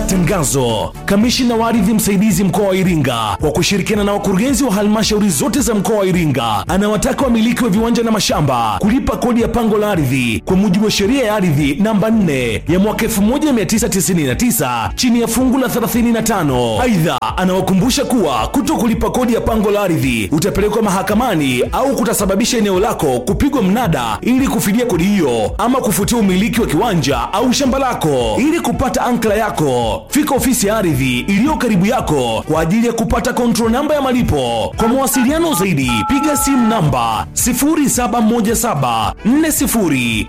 Tangazo: kamishina wa ardhi msaidizi mkoa wa Iringa kwa kushirikiana na wakurugenzi wa halmashauri zote za mkoa wa Iringa anawataka wamiliki wa viwanja na mashamba kulipa kodi ya pango la ardhi kwa mujibu wa sheria ya ardhi namba 4 ya mwaka 1999 chini ya fungu la 35. Aidha, anawakumbusha kuwa kuto kulipa kodi ya pango la ardhi utapelekwa mahakamani au kutasababisha eneo lako kupigwa mnada ili kufidia kodi hiyo ama kufutia umiliki wa kiwanja au shamba lako. Ili kupata ankla yako, fika ofisi ya ardhi iliyo karibu yako kwa ajili ya kupata control namba ya malipo. Kwa mawasiliano zaidi, piga simu namba 071740